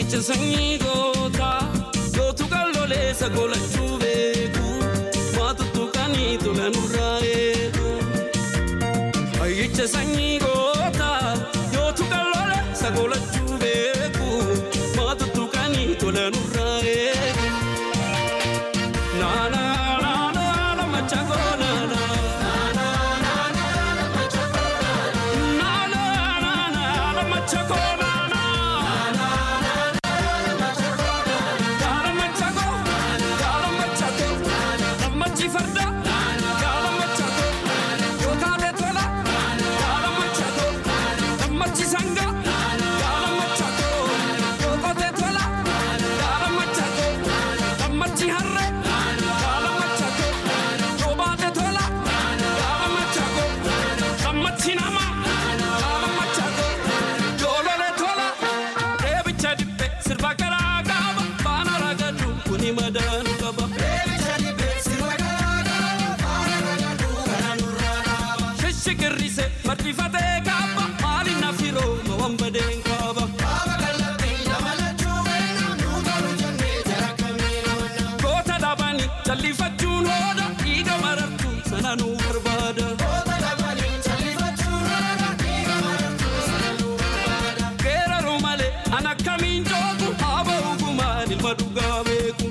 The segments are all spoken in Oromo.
Ayyicha sanyii gootaa gootu qalloleessa golachuu beeku maatuttu qanii tola nurraa eegu. Ayyicha sanyii gootaa gootu qalloleessa golachuu beeku maatuttu qanii tola nurraa eegu. Naanaa naanaa nama chakoo naanaa. Sirba garaa qaba baana ragadu kuni madaanu qaba. Shishikirrise martifatee kaaba maali nafiroo mawwan badeen kaaba. Goota dhabanii jallifachuun hooda dhiiga marartu sana nu barbaada. Geeraru malee an akkamiin joogu haa ba'u gumaan ilma dhugaa beeku.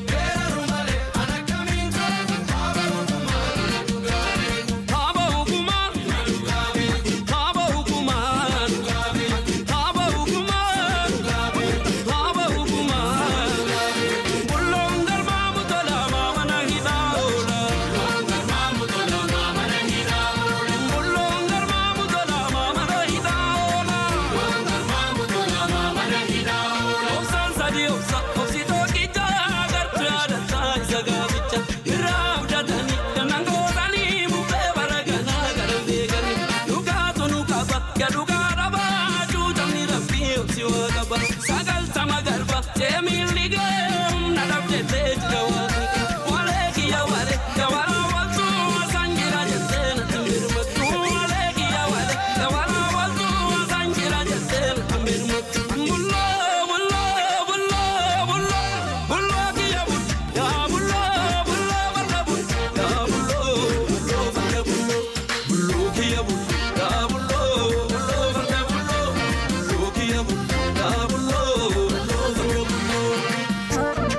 Haa ba'u gumaan. Haa ba'u gumaan. Haa ba'u gumaan. Haa ba'u gumaan. Bulloon galmaa mutola maamana hidhaa oola. Bulloon galmaa mutola maamana hidhaa oola. Obsaan sadii obsa obsitoo qichaa gartuu yaadataa isa gaaficha irraa abdatanii dannan gootanii bubbee baraganaa gara beekanii dhugaatu nu qaba yaa dhugaa dhabaa cuutamni rabbii obsi waa qaba sagaltama garba ceemilli geem na dhabdettee jira waaqni walee kiyya walee gabaraa waltuu san jira jettee natti mirmattu walee kiyya walee gabaraa waltuu san jira jettee natti mirmattu bulloo bulloo bulloo bulloo bulloo kiyya bul yaa bulloo bulloo barra bul yaa bulloo bulloo barra bulloo bulloo kiyya bul yaa bulloo bulloo barra bulloo bulloo kiyya bul yaa bulloo bulloo barra bulloo.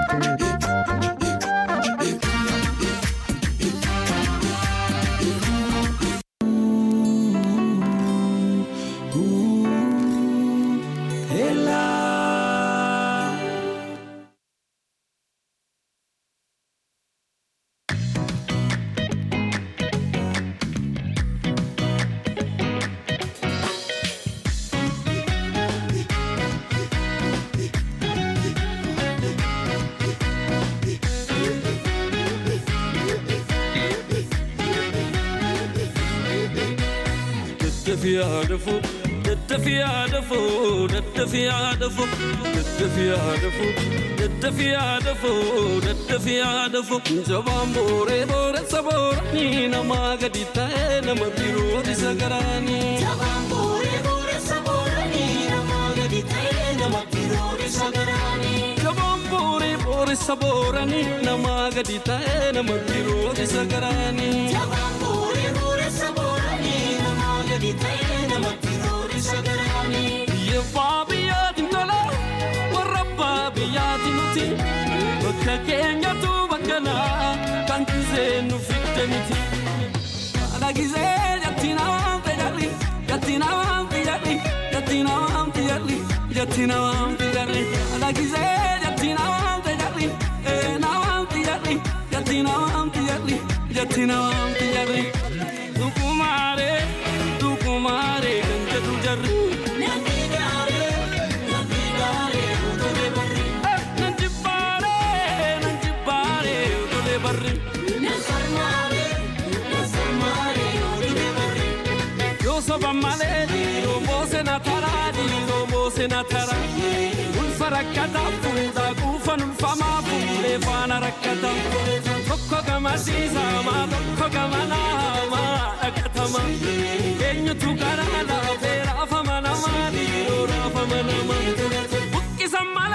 Daddafiyaa dafoo daddafiyaa dafoo daddafiyaa dafoo daddafiyaa dafoo daddafiyaa dafoo daddafiyaa dafoo jabaan booree booressa booranii namaa gadi ta'ee nama biroo isa garaanii. Jabaan booree booressa booranii namaa gadi ta'ee nama biroo isa garaanii. Yebbaa biyyaatiin tola warra abbaa biyyaatiin nuti bakka keenyatu bakka naa kan gisee nu fidde miti. Haadha gisee jatti namaan fayyadhi jatti namaan fayyadhi jatti namaan fayyadhi jatti namaan fayyadhi haadha gisee jatti namaan fayyadhi ee namaan fayyadhi jatti namaan fayyadhi jatti namaan fayyadhi. Dukumaaree dukumaaree kan jedhu jarri. Nan jibbaaree nan jibbaaree utulee barri. Yoo soba malee dhiiroo moose na taraa dhiiroo moose na taraa. Ulfa rakkataa fuudhaa quufan ulfamaa fuudhee faana rakkataa. Tokko gama siisamaa tokko gama naamaa dhaqatama. Eenyutu karaa laafee raafama namaa dhiiroo raafama namaa. Buqqisa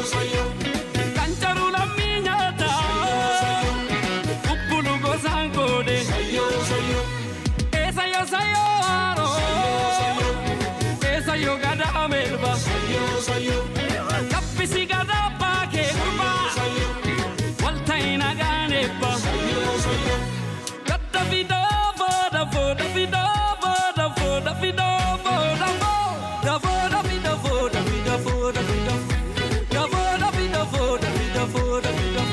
Kancaru lammii nyaata Bubbulu gosaan goone Eessa yoo sayyoo haaroo Eessa yoo gadaa melba Kaffisi gadaa baakee gurbaa Walta'i nagaan eebba Gadda fidoo booda booda fidoo booda booda fidoo booda booda booda fidoo booda fidoo booda fidoo Da booda fidoo booda fidoo booda fidoo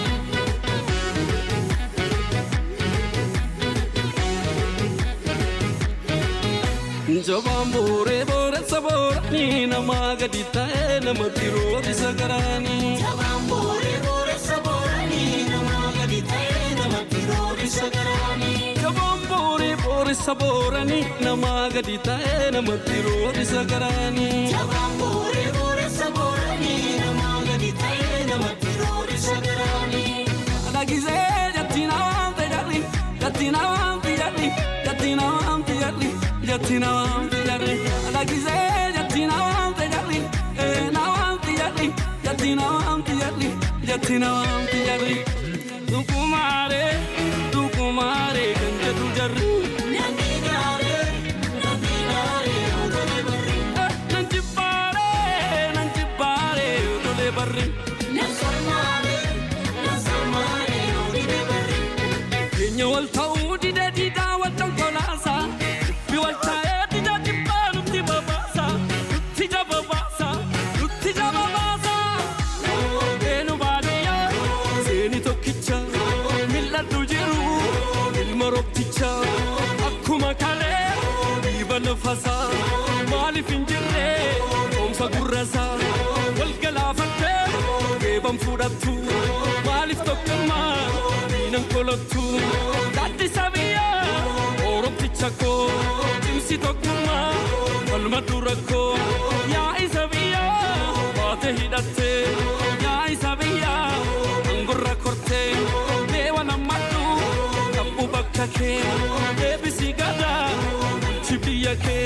Jabaan booree booreessa booranii namaa gadi ta'ee namatti roobisa garaanii. Jabaan booree booreessa booranii namaa gadi ta'ee namatti roorisa garaanii. Jabaan booree booreessa booranii namaa gadi ta'ee namatti roobisa garaanii. Jabaan booree booreessa booranii namaa gadi ta'ee namatti roorisa garaanii. Dhagisee jatti namaan fayyadhi jatti namaan fayyadhi jatti namaan fayyadhi jatti namaan fayyadhi dhagisee jatti namaan fayyadhi ee namaan fayyadhi jatti namaan fayyadhi jatti namaan fayyadhi dukumaaree dukumaaree kan jedhu jarri Namni gaaree namni gaaree otolee barri. nan jibbaaree nan jibbaaree otolee barri. Nan sarmaaree nan sarmaaree otolee barri. Keenya wal ta'uu dide diidaa wal dhangolaasa. Bi wal taa'ee dida jibbaa nutti babaasa. Nutti jababaasa. Nutti jababaasa. Eenu baadiyyaa seeni tokkicha. Mil'adhu jiru ilma roobticha. Akkuma kalee dhiiba nafasaa. Maaliif hin jirre oomsa gurrasaa. Wal galaafattee geeban fudhattu. Maaliif tokkummaa diinan kolottu. Gaaddisa biyyaa oromticha koo. Cimsi tokkummaa falma dura koo. Yaa isa biyyaa baate hidhattee. Yaa isa biyyaa angorra kortee. Deewa nammadhu kabbu bakka kee. Deebisi gadaa bulchi biyya kee.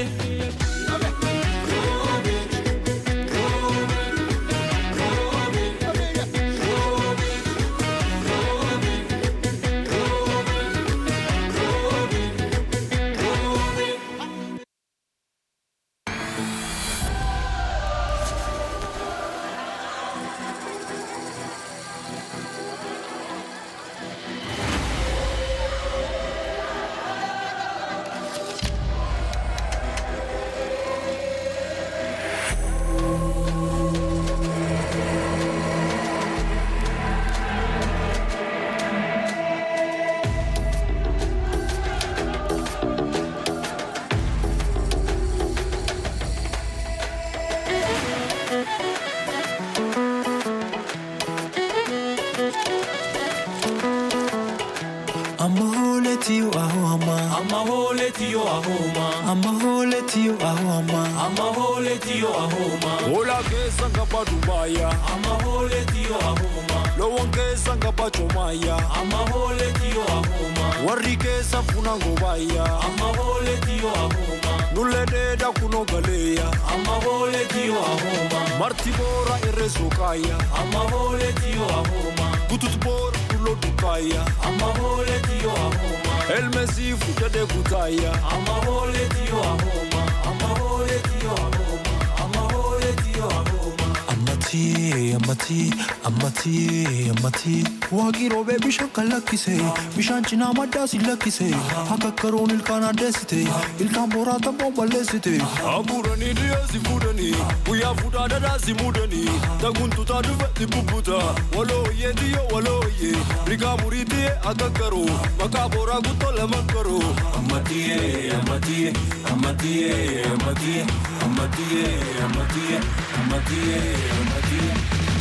Amma hooleti yoo ahoo amma. Amma hooleti yoo ahooma. Amma hooleti yoo ahoo amma. Amma hooleti yoo ahooma. Hola keessa ngaba Dubaaya, Amma hooleti yoo ahooma. loowwan keessa ngaba Choomaaya, Amma hooleti yoo ahooma. warri keessa funa ngobaaya, Amma hooleti yoo ahooma. nullee dheedaa kunoo galeeya, Amma hooleti yoo ahooma. marti boora irree sookaaya, Amma hooleti yoo ahooma. butut boora dulloo dukaaya, Amma hooleti yoo ahooma. elmesii fudhadhee kutaaya, Amma hooleti yoo ahooma. Amma hooleti yoo ahooma. Amma hooleti yoo ahooma. Ammati ammati ammati ammati waaqii roobee bishaan kan lakkise bishaan cinaa maddaa si lakkise akka karoon ilkaan addeessite ilkaan booraa tabboon balleessite. abuuranii dhiyeessi fuudhanii, guyyaa fuudhaa dhadhaa si muudanii, taguntutaa dhufetti bubbuta, walooyyee tiyyoo walooyyee, rigaa murii tiyyee akka garoo, maqaa booraa guttoo lama garoo. Amatiye, amatiye, amatiye, amatiye, amatiye, amatiye, amatiye, amatiye.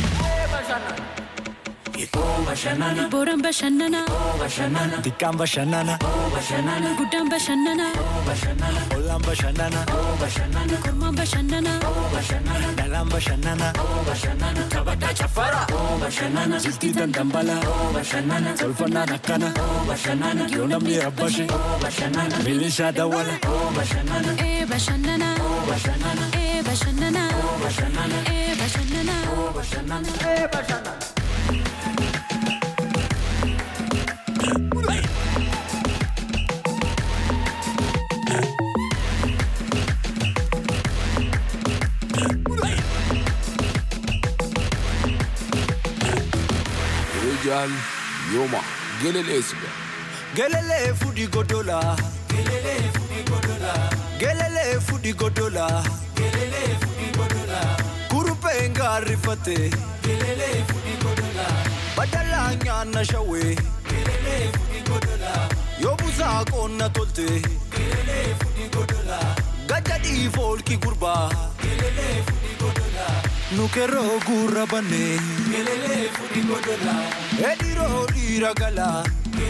Oh bashanana, Booraan bashannana, oh bashanana, Xiqqaan bashannana oh bashanana, guddaan bashannana, oh bashanana, ollaan bashannana oh bashanana, kormaan bashannana, oh bashanana, dhalaan bashannana oh bashanana. Kabaddaa chaffara, oh bashanana, jiltii dandambala oh bashanana, tolfannaan akkana oh bashanana, yoo namni rabbashe oh bashanana, milishaa dawwala. oh bashanana, ee bashannana, oh bashanana, ee bashannana, oh bashanana, ee bashannana. oh bashanana. Rijal Yoma Gelele Siga Gelele fudi godola. Gelele fudi godola. Gelele fudi godola. Gelele fudi godola. Kurupe ngarifate. Gelele fudi godola. Badala nyana shawe. Gelele fudi godola. Yobuza konna tolte. Gelele fudi godola. Gajadi folki gurba. Gelele fudi godola. Nukero gurra bane. Gelele fudi godola. Ediro diragala.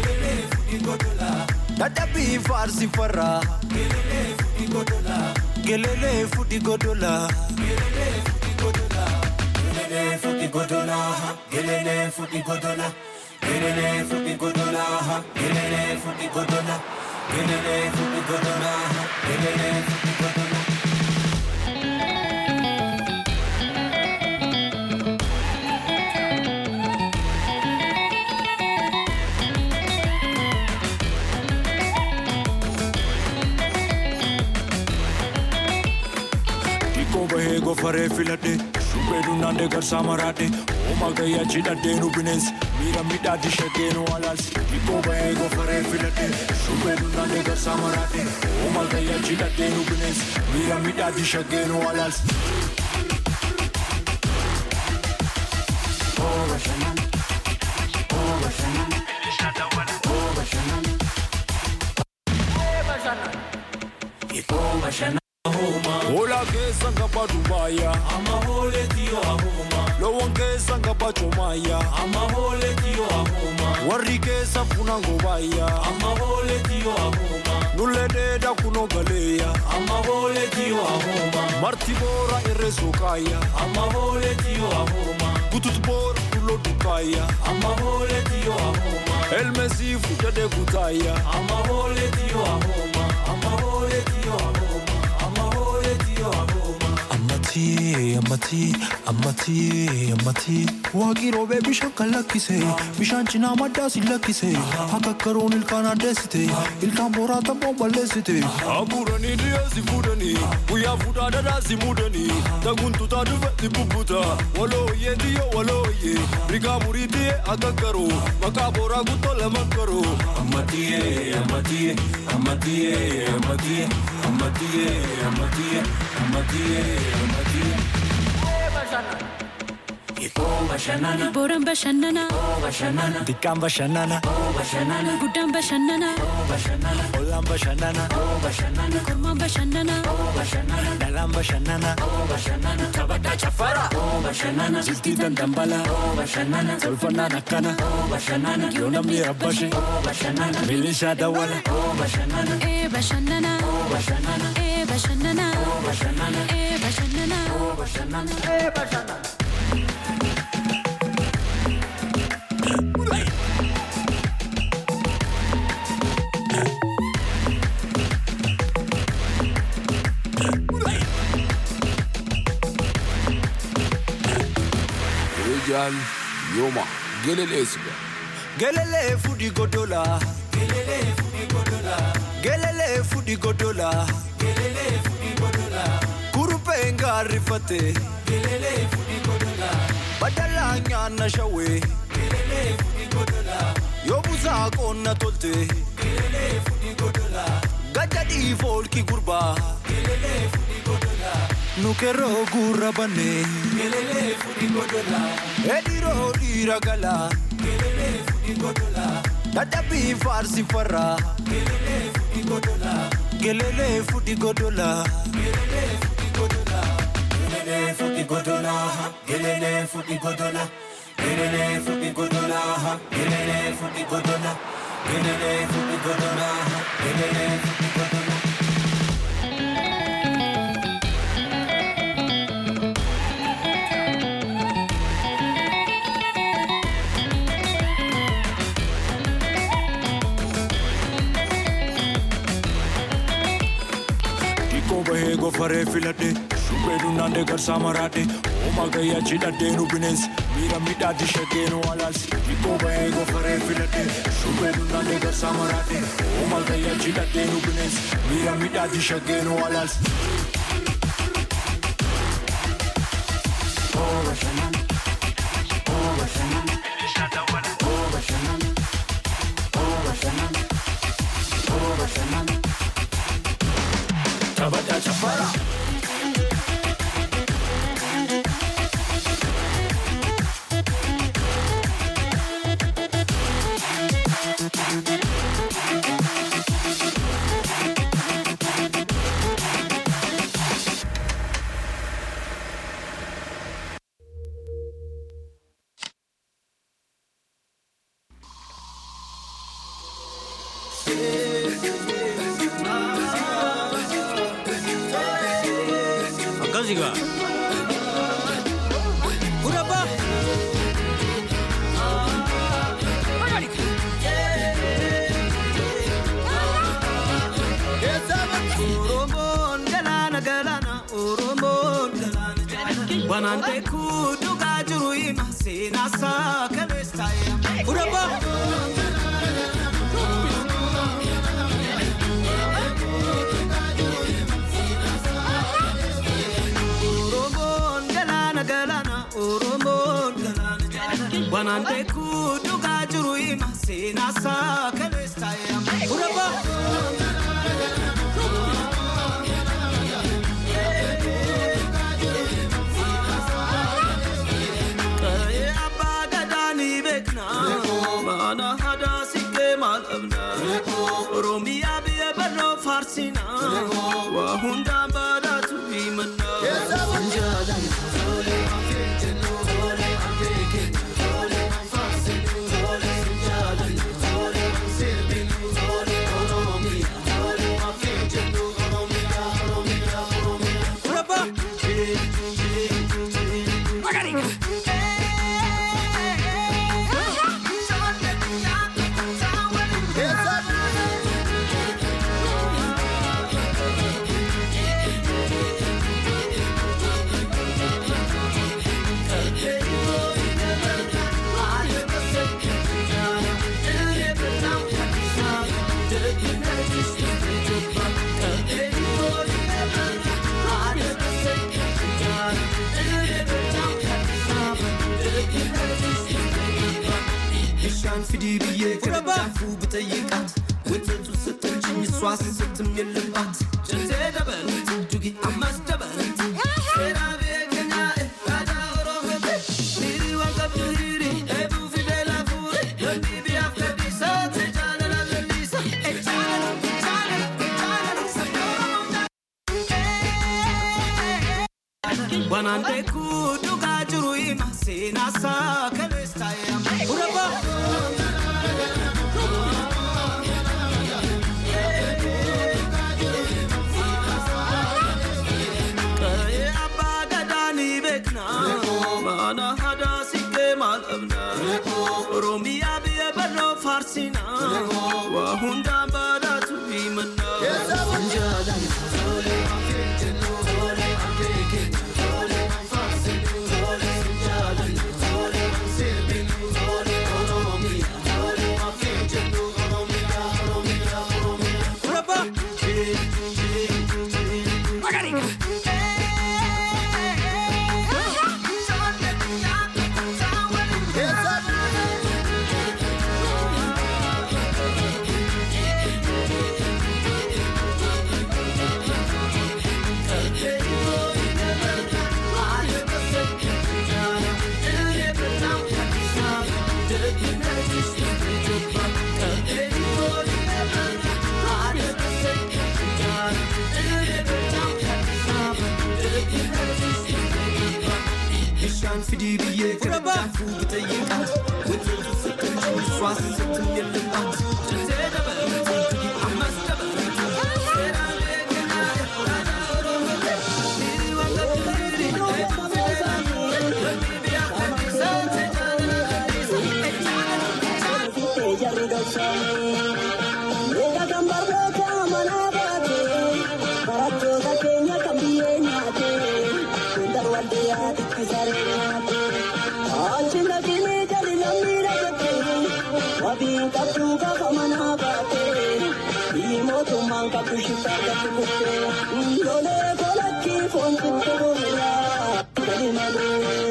Dadabi farsi farra Gelele futi godola Gelele futi godola Gelele futi godola Gelele futi godola Gelele futi godola Gelele futi godola Gelele futi godola Gelele futi godola Dikko bahee gofaree filadhe Shubbeedu naannee garsaa maraadhe Ooma gayyaa cidhadhee nu bineensi Miira midhaatti shaggee nu alaalsi Dikko bahee gofaree filadhe Shubbeedu naannee garsaa maraadhe Ooma gayyaa cidhadhee nu bineensi Miira midhaatti shaggee nu alaalsi Hola keessa ngaba Dubaaya Amma hole tiyo ahoma, Loowwan keessa ngaba Chomaya amma hole tiyo ahoma, Warri keessa funa ngobaaya amma hole tiyo ahoma, Nullee dheedaa kunoo galeeya amma hole tiyo ahoma, Marti boora irree sookaaya amma hole tiyo ahoma, Gutut boora dulloo dukaaya amma hole tiyo ahoma, Elmesii fuudhadhee kutaaya amma hole tiyo ahoma, amma hole tiyo ahoma, amma hole tiyo ahoma. Ammatii ammatii ammatii ammatii waaqii roobee bishaan kan lakkise bishaan cinaa maddaa si lakkise akka karoon ilkaan addeessite ilkaan booraa taboo balleessite. Abuuranii dhiyeessi fuudhanii guyyaa fuudhaa dhadhaa si muudanii taguntutaa dhufetti bubbuta walooyyee diyyoo walooyyee rigaa murii diyyee akka karoo maqaa booraa guttoo lama karoo. Amatiye, amatiye, amatiye, amatiye, amatiye, amatiye, amatiye, amatiye. Ikoo bashanana, Booraan bashannana, bashanana, Dikkaan bashannana bashanana, guddaan bashannana, bashanana, ollaan bashannana bashanana, kormaan bashannana, bashanana, dhalaan bashannana bashanana, taphataa chaffara bashanana, jiltii dandambala bashanana, tolfannaan akkana bashanana, yoo namni rabbashe bashanana, milishaa dawwala bashanana, ee bashannana, bashanana, ee bashannana, bashanana, ee bashannana. bashanana. Rijal Yoma Gelele Siga gelele fudi godola gelele fudi godola gelele fudi godola gelele fudi godola kurupe ngarifate gelele fudi godola badala nyana shawe gelele fudi godola yobuza konna tolte gelele fudi godola gajadi folki gurba gelele fudi godola nukero gurra bane gelele fudi godola ediro diragala gelele fudi godola dadabi farsi farra gelele fudi godola gelele fudi godola gelele fudi godola gelele fudi godola gelele fudi godola gelele fudi godola gelele fudi godola gelele fudi godola gelele fudi godola Dikko bahee gofaree filadhe shubbeedu naannee garsaa maraadhe Uumaa gayyaa cidhadheenu bineensi miira midhaatti shaggeenu alaalsi dhibboo bahee gofaree filadhee shubbeenu naannee garsaa maraadhee uumaa gayyaa cidhadheenu bineensi miira midhaatti shaggeenu alaalsi. Taphataa chaffara. Akkasii gaa. Gurabba. Oromoon galaana galaana Oromoon galaana Banaan beekuu dhugaa jiru hima seenaa isaa kaleessa Gurabba. Oromoon galaana galaana Oromoon galaana Banaan beekuu dhugaa jiru hima seenaa isaa kaleessa Gurabba. Qa'ee abbaa gadaa ni beekna mana hadaa siqee maal dhabna Oromiyaa biyya barnoo faarsina waa hundaan badhaatu himanna. Gurabba. Bishaan fidii biyyee gargaafuu bitayyiqaat Wantoota ስትንጭኝ እሷ ስትም የለባት ጭንቴ ደበለት ዱጊ አማስ ደበለት ሴራ ቤከኛ ዳዳ ኦሮሞቴ ሂሪ ወንቀብዱ ሂሪ ኤቡ ፊደላ ፉሪ ለንዲ ቢያፍ ከዲሳ ተጃለላ ለሊሳ ኤቻለላ ኤቻለላ ኤቻለላ ሰዶሮሞታ Banaan beekuu dhugaa jiru hima seenaa isaa kaleessa Gurabba. Qa'ee abbaa gadaa ni beekna mana hadaa siqee maal dhabna Oromiyaa biyya barnoo faarsina waa hundaan badhaatu himanna. Gurabba. Bishaan fidii biyyee gargaafuu bitayyiqaat Wantoota ስትንጭኝ እሷ ስትም የለባት ጭንቴ ደበለት ዱጊ አማስ ደበለት ሴራ ቤከኛ ዳዳ ኦሮሞቴ ሂሪ ወንቀብዱ ሂሪ ኤቡ ፊደላ ፉሪ ለንዲ ቢያፍ ከዲሳ ተጃለላ ለሊሳ ኤቻለላ Barattoota keenya kan biyyee nyaate, hundar waldiyaa itti saree qabdu gaafa manaa baate biyyi mootummaan qabdu shiftaa qabdu kuftee lolee kolakki foon xiqqoo goomiraa gadi malee.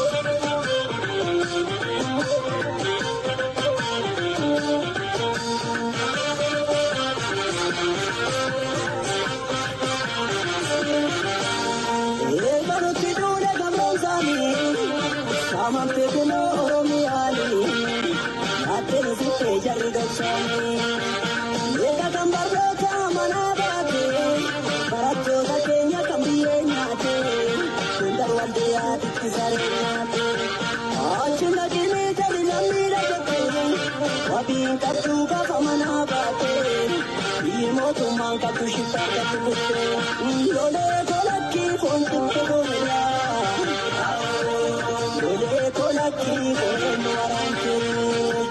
Eegalutti duule gamroomsaanii saamamtee kunoo Oromiyaanii laattee sittee jarri gabsaanii eega kan barnoota manaa baatee barattoota keenya kan biyyee nyaatee sundar waldee yaaditti saree nyaatee achi naqinii jali lammiidha jettee wabiin qabduu gaafa manaa baatee biyyi mootummaan qabdu shiftaa qabdu kuttee lolee kolakki foon xiqqoo goomiraa lolee kolakki foon waraantee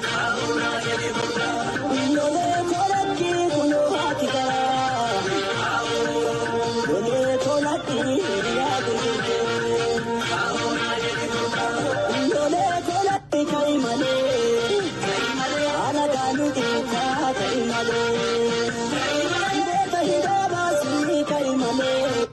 lolee kolakki kunoo haati garaa lolee kolakki hiriyaa gurgurtee lolee kolakki ka'i malee haala gaaluu xiqqaa ka'i malee beeka hidhaa baasii ka'i malee.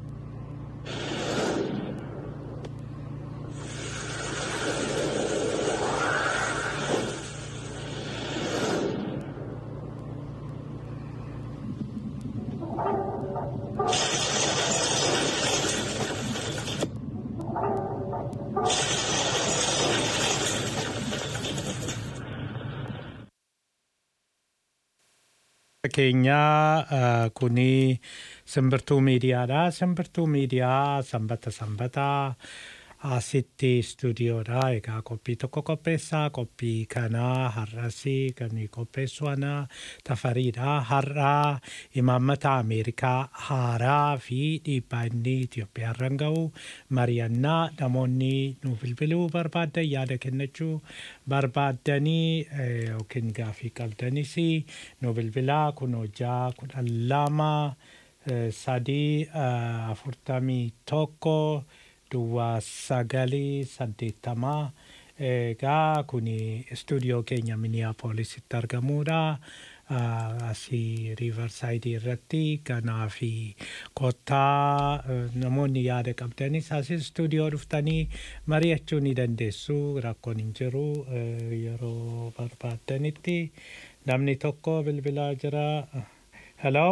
keenyaa eh, kuni simbirtuu miidiyaadha. Simbirtuu miidiyaa sanbata sanbataa asitti istuudiyoodha. Egaa qophii tokko qopheessaa. Qophii kanaa har'asi kan qopheessu ana tafariidha. Har'aa imaammata Ameerikaa haaraa fi dhiibbaa inni Itoophiyaarran ga'u mari'annaa namoonni nu bilbiluu barbaaddan yaada kennachuu barbaaddanii eh, yookiin gaafii qabdanis nu bilbilaa kun hojjaa kudhan lama eh, sadii eh, afurtamii tokko duwwaa sagalii saddeettamaa egaa kun istuudiyoo keenya miniyaapoolisitti argamuudha. Ah, asii riivarsaayidii irratti kanaa fi kottaa eh, namoonni yaada qabdanis asii istuudiyoo dhuftanii mari'achuu ni dandeessu rakkoon hin jiru eh, yeroo barbaaddanitti namni tokko bilbilaa jira. Hello?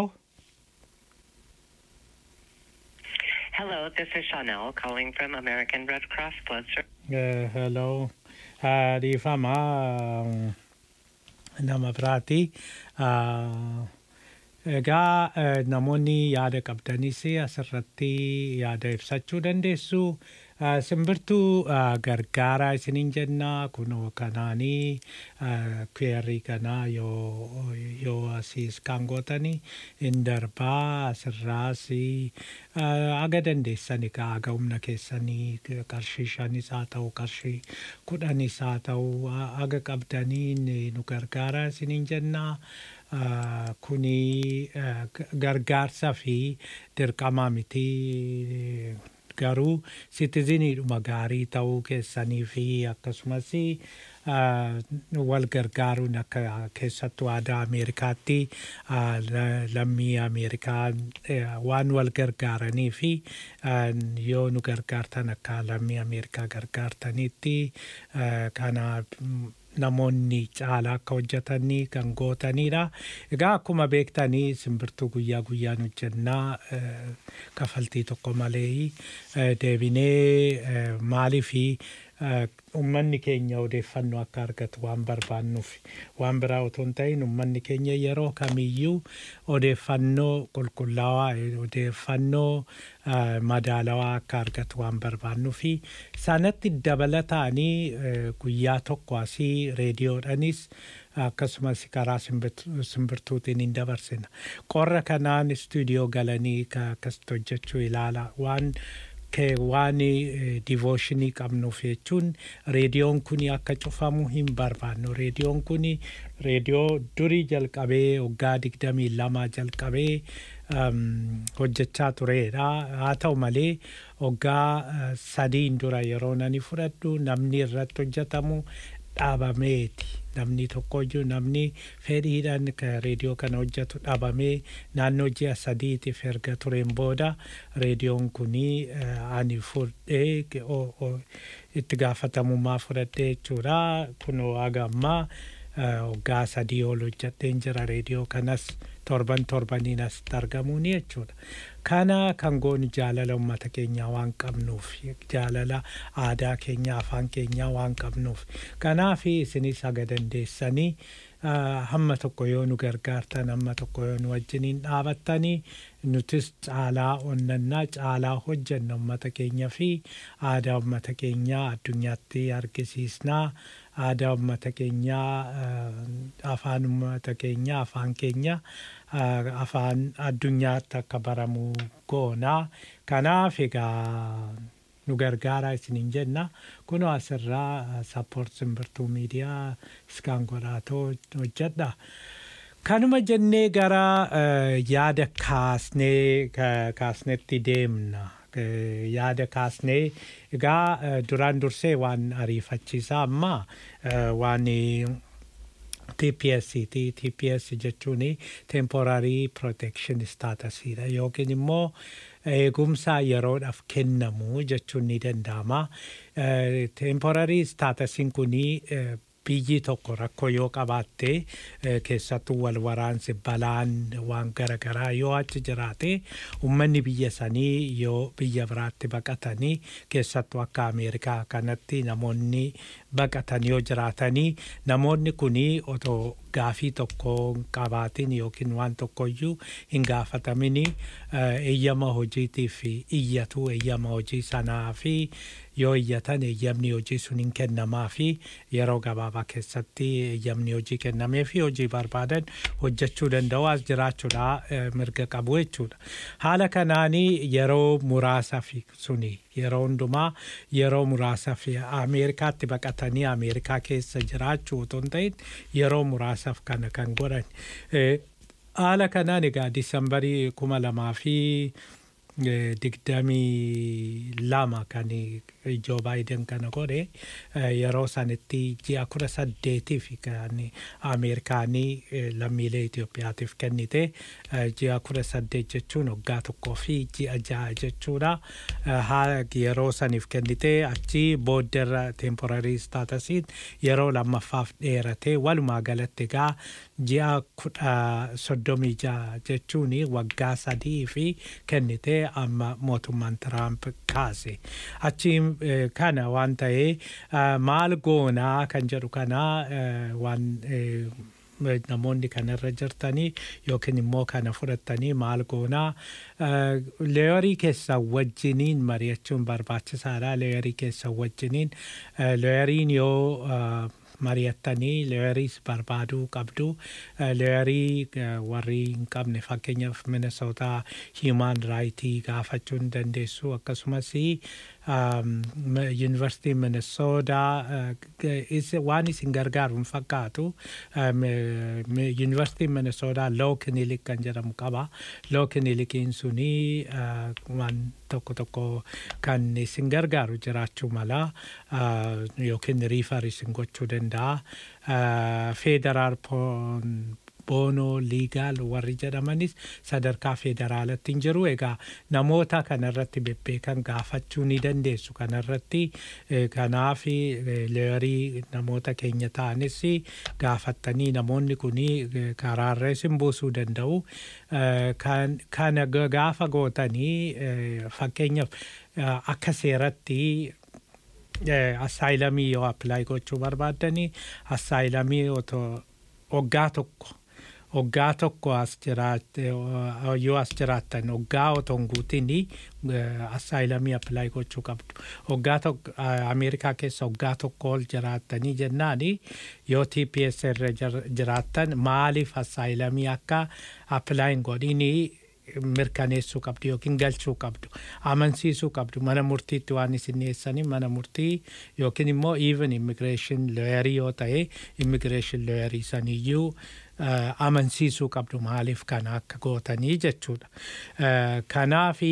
Hello, this is Chanel calling from American Red Cross Blood Service. Eh, hello. Ah, Dhiifama ah, nama biraati. Ah, Egaa eh, namoonni yaada qabdanis asirratti yaada ibsachuu dandeessu. Ah, Simbirtuu ah, gargaaraa isiniin jenna kunoo kanaanii kweerrii kanaa yoo yoo asiis kan gootanii hin darbaa asirraas aga dandeessani ka aga humna keessanii qarshii shanis haa ta'u qarshii kudhanis haa ta'u aga qabdanii nu gargaaraa isiniin jennaa. Ah, kuni ah, g- gargaarsa fi dirqama miti garuu sitiziniidhuma gaarii ta'uu keessanii fi akkasumas ah, wal gargaaruun akka keessattuu aadaa Ameerikaatti ah, la- lammii Ameerikaa eh, waan wal gargaaranii fi ah, yoo nu gargaartan akka lammii Ameerikaa gargaartanitti ah, kana mm, namoonni caalaa akka hojjetanii kan gootanidha. Egaa akkuma beektanii simbirtuu guyyaa guyyaan hojjennaa eh, kafaltii tokko malee eh, deebinee eh, maalii fi eh, uummanni keenya odeeffannoo akka argatu waan barbaannuuf waan biraa otoo hin ta'in uummanni keenya yeroo kamiyyuu odeeffannoo qulqullaawaa eh, odeeffannoo eh, madaalawaa akka argatu waan barbaannuuf sanatti dabalataanii eh, guyyaa tokko asii reediyoodhanis akkasumas karaa simbirtu- simbirtuutiin hin dabarsina. Qorra kanaan istuudiyoo galanii ka- akkasitti hojjechuu ilaala waan kee waan divooshinii qabnuuf jechuun reediyoon kun akka cufamu hin barbaannu. Reediyoon kun reediyoo durii jalqabee waggaa digdamii lama jalqabee um, hojjechaa turedha. Haa ta'u malee waggaa uh, sadiin dura yeroo nani fudhadhu namni irratti hojjetamu dhaabameeti. Namni tokkoyyuu namni fedhiidhaan ka reediyoo kana hojjetu dhaabamee naannoo ji'a sadiitiif erga tureen booda reediyoon kunii eh, ani fudhee ge- o- o- itti gaafatamummaa fudhadhee jechuudha. Kunoo haga ammaa eh, waggaa sadii ol hojjedheen jira reediyoo kanas torban torbaniin asitti argamuuni jechuudha. Kana kan goonu jaalala uummata keenyaa waan qabnuuf jaalala aadaa keenyaa afaan keenyaa waan qabnuuf kanaaf isinis haga dandeessanii ah, hamma tokko yoo nu gargaartan hamma tokko yoo nu wajjiniin dhaabattanii nutis caalaa onnannaa caalaa hojjenna uummata keenya fi aadaa uummata keenyaa addunyaatti argisiisnaa aadaa uummata keenyaa ah, afaan uummata keenyaa afaan keenya ah, afaan addunyaatti akka baramu goonaa kanaaf egaa nu gargaaraa isiniin jenna kunoo asirraa sappoort simbirtuu miidiyaa iskaan godhaatoo hojjedha. Kanuma jennee gara eh, yaada kaasnee ka- kaasnetti deemna. Eh, Yaada kaasnee egaa eh, duraan dursee waan ariifachiisaa amma eh, waan eh, TPS ti TPS jechuun temporary protection status dha yookiin immoo eegumsa yeroodhaaf kennamu jechuun ni danda'ama. Eh, Temporary staatusiin kunii eh, biyyi tokko rakkoo yoo qabaatte eh, keessattuu wal waraansi balaan waan garaagaraa yoo achi jiraate uummanni biyya sanii yoo biyya biraatti baqatanii keessattuu akka Ameerikaa kanatti namoonni baqatan yoo jiraatanii namoonni kunii otoo gaafii tokko hin qabaatin yookiin waan tokkoyyuu hin gaafatamini eh, eeyyama hojiitiif iyyatu eeyyama hojii sanaa fi yoo iyyatan eeyyamni hojii sun hin kennamaa fi yeroo gabaabaa keessatti eeyyamni hojii kennamee fi hojii barbaadan hojjechuu danda'u as jiraachuudha eh, mirga qabu jechuudha. Haala kanaanii yeroo muraasaaf suni yeroo hundumaa yeroo muraasaaf Ameerikaatti baqatanii Ameerikaa keessa jiraachuu otoo hin ta'in yeroo muraasaaf kana kan godhan. Eh, Haala kanaan egaa Disambarii kuma lamaa fi eh, digdamii lama kan Joo Baayiden kana godhe eh, yeroo sanitti ji'a kudha saddeetiif kan Ameerikaanii eh, lammiilee Itoophiyaatiif kennite eh, ji'a kudha saddeet jechuun waggaa tokkoo fi ji'a ja'a jechuudha. Eh, haa- Yeroo saniif kennite achi boodderra temporary staatusiin yeroo lammaffaaf dheerate walumaa galatti egaa ji'a kudha soddomii ja'a jechuun waggaa sadii fi kennite amma mootummaan Tiraamp kaase. Achi eh, kana waan ta'ee eh, maal goonaa kan jedhu kana eh, waan eh, namoonni kanarra jirtanii yookiin immoo kana fudhattanii maal goonaa eh, leeyorii keessan wajjiniin mari'achuun barbaachisaadha leeyorii keessan wajjiniin eh, leeyoriin yoo eh, mari'attanii leeyoriis barbaaduu qabdu Eh, leeyorii eh, warri hin qabne fakkeenyaaf minnesootaa hiimaan raayitii gaafachuu ni dandeessu akkasumas yuunivarsiitii minnesootaa waan isin gargaaru hin fakkaatu yuunivarsiitiin minnesootaa loo kinilik kan jedhamu qaba loo kinilikiin suni eh, waan tokko tokko kan isin gargaaru jiraachuu mala eh, yookiin riifar isin gochuu danda'a feederaal boonoo liigaal warri jedhamanis sadarkaa federaalatti hin jiru egaa namoota kanarratti bebbeekan gaafachuu ni dandeessu kanarratti eh, kanaaf eh, leeyorii namoota keenya ta'anis gaafattanii namoonni kun karaarra isin buusuu danda'u Eh, kan- kana ga- gaafa gootanii eh, fakkeenyaaf eh, akka seeratti eh, assaayilamii yoo appilaayi gochuu barbaaddanii assaayilamii otoo waggaa tokko waggaa tokko as jiraatte yoo as jiraattan waggaa otoo hin guutin assaayilamii appilaayi gochuu qabdu waggaa tokko eh, ameerikaa keessa waggaa tokko ol jiraattanii jennaani yoo TPS irra jir- jiraattan maaliif assaayilamii akka appilaayin godhinii mirkaneessuu qabdu yookiin galchuu qabdu amansiisuu qabdu mana murtiitti waan isin dhiyeessanii mana murtii yookiin immoo even immigreeshin looyarii yoo ta'e immigreeshin looyarii saniyyuu eh, amansiisuu qabdu maaliif kana akka gootanii jechuudha. Eh, Kanaafi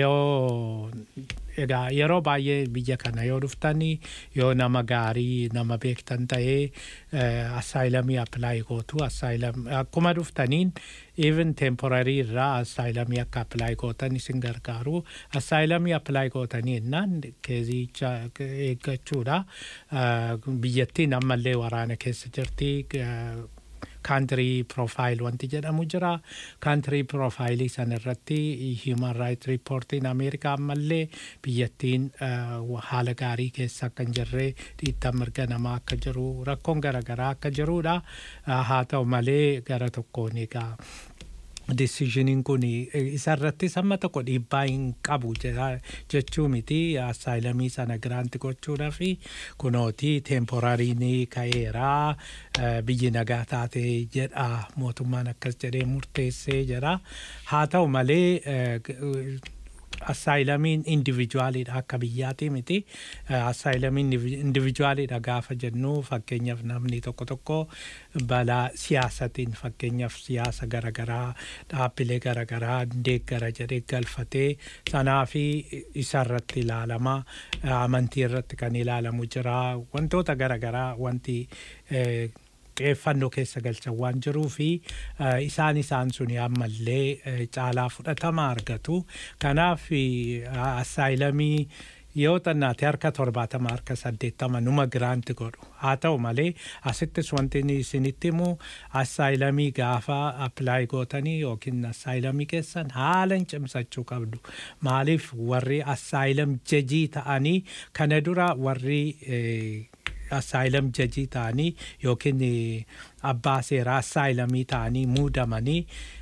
yoo egaa yeroo baay'ee biyya kana yoo dhuftanii yoo nama gaarii nama beektan ta'ee assaayilamii appilaayi gootu assaayilam akkuma dhuftaniin even temporarii irraa assaayilamii akka appilaayi gootan isin gargaaru assaayilamii appilaayi gootanii innaan keezicha eeggachuudha Eh, biyyattiin ammallee waraana keessa jirti eh, kaantirii profaayil wanti jedhamu jira kaantirii profaayilii san irratti hiuman raayit riippoortiin ameerikaa ammallee biyyattiin eh, haala gaarii keessa akka hin jirre dhiittan mirga namaa akka jiru rakkoon garaagaraa akka jirudha Eh, haa ta'u malee gara tokkoon egaa deciisioniin kun isarratti samma tokko dhiibbaa hin qabu jedha- jechuu miti assaayilamii sana giraanti gochuudha fi kunooti teemporariin ka'eeraa eh, biyyi nagaa taate jedha mootummaan akkas jedhee murteessee jedha haa ta'u malee eh, g- assaayilamiin indivijuwaaliidha akka biyyaati miti assaayilamiin indivijuwaaliidha gaafa jennu fakkeenyaaf namni tokko tokko balaa siyaasatiin fakkeenyaaf siyaasa garaagaraa dhaabbilee garaagaraa deeggara jedhee galfatee sanaa fi isarratti ilaalama amantii irratti kan ilaalamu jira wantoota garaagaraa wanti eh, xiyyeeffannoo keessa galchan waan jiruu fi eh, isaan isaan suni ammallee eh, caalaa fudhatama argatu. Kanaaf eh, assaayilamii yoo xannaate harka torbaatama harka saddeettama numa giraanti godhu haa ta'u malee asittis wanti inni isinitti himu assaayilamii gaafa appilaayi gootanii yookiin assaayilamii keessan haala hin cimsachuu qabdu maaliif warri assaayilam jajii ta'anii kana dura warri eh, assaayilam jajii ta'anii yookiin eh, abbaa seeraa assaayilamii ta'anii muudamanii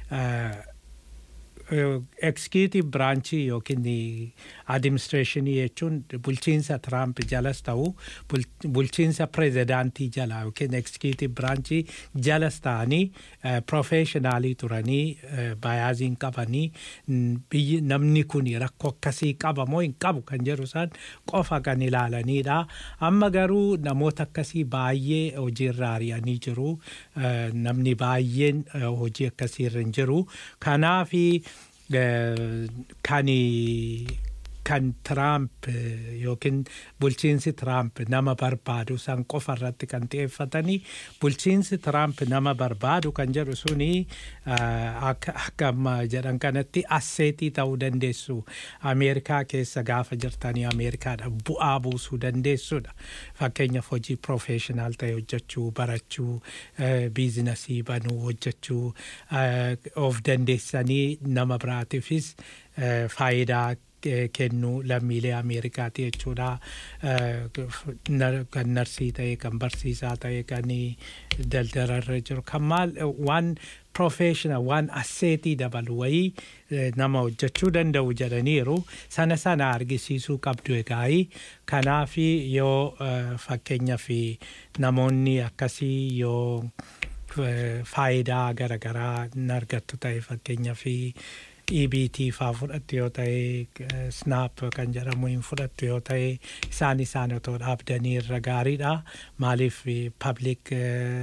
executive branchii yookiin administreeshinii jechuun bulchiinsa Tiraamp jalas ta'u bul- bulchiinsa pirezidaantii jala yookiin executive branchii jalas ta'anii professionaalii turanii bayaaziin qabanii n- biyyi namni kun rakkoo akkasii qaba moo hin qabu kan jedhu san qofa kan ilaalanidha. Amma garuu namoota akkasii baay'ee hojiirra ari'anii jiru. Eh, Namni baay'een eh, hojii akkasiirra hin jiru. Kanaafi eh, kan kan Tiraamp eh, yookiin bulchiinsi Tiraamp nama barbaadu san qofa irratti kan xiyyeeffatanii bulchiinsi Tiraamp nama barbaadu kan jedhu suni eh, akka akka amma jedhan kanatti asseetii ta'uu dandeessu Ameerikaa keessa gaafa jirtanii Ameerikaadha bu'aa buusuu dandeessudha. Fakkeenyaaf hojii profeeshinaal ta'e hojjechuu barachuu eh, biizinasii banuu hojjechuu eh, of dandeessanii nama biraatiifis eh, faayidaa eh, kennu lammiilee Ameerikaati jechuudha. Eh, nar- Kan narsii ta'e, kan barsiisaa ta'e, kan daldalarra jiru, kan maal waan professional waan asseetii dabalu wayii eh, nama hojjechuu danda'u jedhaniiru sana sana argisiisuu qabdu egaa'ii kanaafi yoo eh, fakkeenyaaf namoonni akkasii yoo eh, faayidaa garaagaraa hin argattu ta'e fakkeenyaaf EBT faa fudhattu yoo ta'e eh, snap kan jedhamu hin fudhattu yoo ta'e isaan isaan otoo dhaabdanii irra gaariidha maaliif public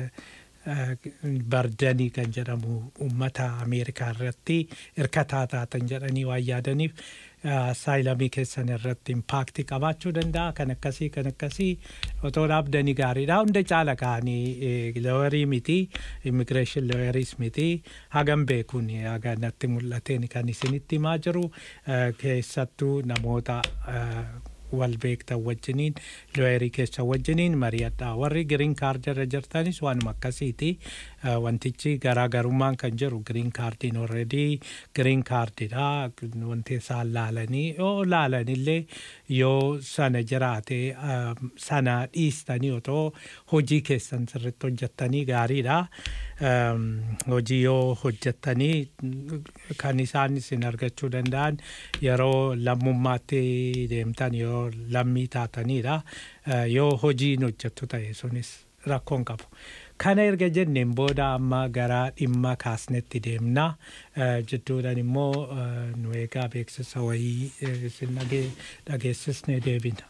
bardanii kan jedhamu uummata Ameerikaa irratti hirkataa taatan jedhanii waan yaadaniif saayilamii keessan irratti impaakti qabaachuu danda'a kan akkasii kan akkasii otoo dhaabdanii gaariidha hunda caala ka'anii looyarii miti immigireeshin looyariis miti hagam beekuun haga natti mul'ateen kan isinitti himaa jiru eh, keessattuu namoota eh, wal beektan wajjiniin looyerii keessa wajjiniin mari'adha warri giriin kaardirra jirtanis waanuma akkasiiti Eh, wantichi garaagarummaan kan jiru giriin kaardiin orredii giriin kaardidha wanti isaan laalanii yoo laalanillee yoo sana jiraate eh, sana dhiistanii otoo hojii keessan sirritti hojjettanii gaariidha Em, hojii yoo hojjettanii mm, kan isaan isin argachuu danda'an yeroo lammummaatti deemtan yoo lammii taatanidha Eh, yoo hojiin hojjettu ta'e sunis rakkoon qabu. Kana erga jenneen booda amma gara dhimma kaasnetti deemna. Eh, Jidduudhaan immoo eh, nu eegaa beeksisa wayii eh, isin dhage- dhageessisnee deebina.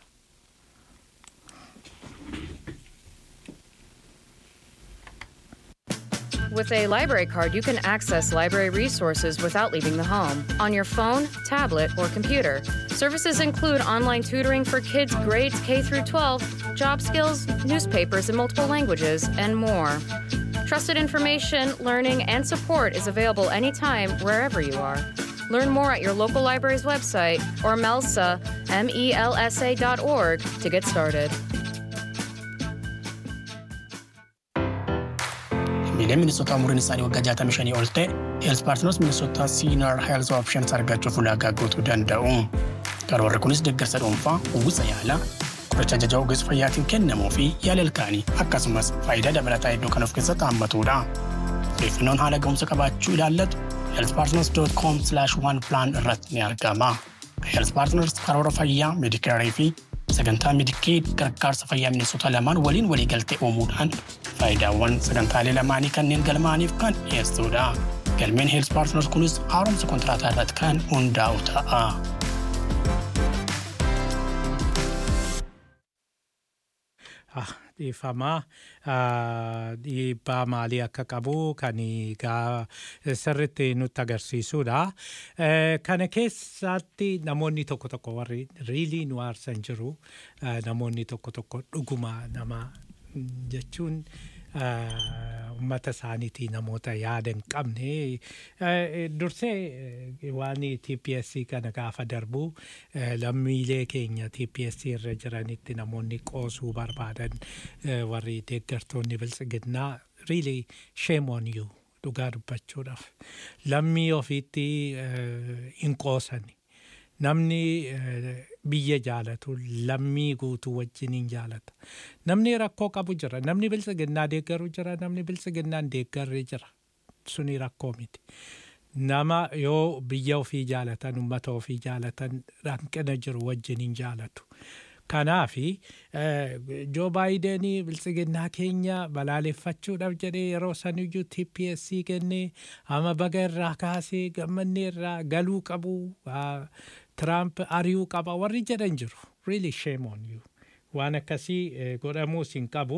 with a library card, you can access library resources without leaving the home on your phone, tablet, or computer. Services include online tutoring for kids grades K through 12, job skills, newspapers in multiple languages, and more. Trusted information, learning, and support is available anytime, wherever you are. Learn more at your local library's website or MELSA, M-E-L-S-A dot org to get started. Miileen Minisootaa umuriin isaanii waggaa 65 ol ta'e, Heels Paartinaas Minisootaa Senior Health Options argachuuf ulaagaa guutuu danda'u. Karoorri kunis deeggarsa dhuunfaa, uwwisa yaalaa, qoricha ajajaa ogeessa fayyaatiin kennamuu fi yaala ilkaanii akkasumas faayidaa dabalataa hedduu kan of keessatti hammatudha. Odeeffannoon haala ga'umsa qabaachuu ilaallatu healthpartners.com one plan irratti ni argama. Health Partners karoora fayyaa, meedikaarii fi sagantaa meedikeed gargaarsa fayyaa Minisootaa lamaan waliin waliigaltee uumuudhaan faayidaawwan sagantaalee lamaanii kanneen galmaaniif kan dhiyeessudha. Galmeen Health Partners kunis haaromsa kontiraataa irratti kan hundaa'u ta'a. dhiifamaa dhiibbaa maalii akka qabu kan gaa sirritti nutti agarsiisudha. Kana keessatti namoonni tokko tokko warri riilii nu aarsan jiru namoonni tokko tokko dhuguma nama jechuun uummata isaaniitii namoota yaada hin qabne dursee waan TPSC kana gaafa darbu lammiilee keenya TPSC irra jiranitti namoonni qoosuu barbaadan warri deeggartoonni biltsiginnaa really shame on you dhugaa dubbachuudhaaf lammii ofiitti hin qoosani namni biyya jaalatu lammii guutuu wajjin hin jaalata namni rakkoo qabu jira namni biltsiginnaa deeggaru jira namni biltsiginnaan deeggarri jira suni rakkoo miti nama yoo biyya ofii jaalatan ummata ofii jaalatan hanqina jiru wajjin hin jaalatu kanaafi joo baayidenii biltsiginnaa keenya balaaleffachuudhaaf jedhee yeroo saniyyuu TPSC kennee ama baga irraa kaasee gammannee irraa galuu qabu Tiraamp ari'uu qaba warri jedhan jiru. Really shame on you. Waan akkasii godhamuus hin qabu.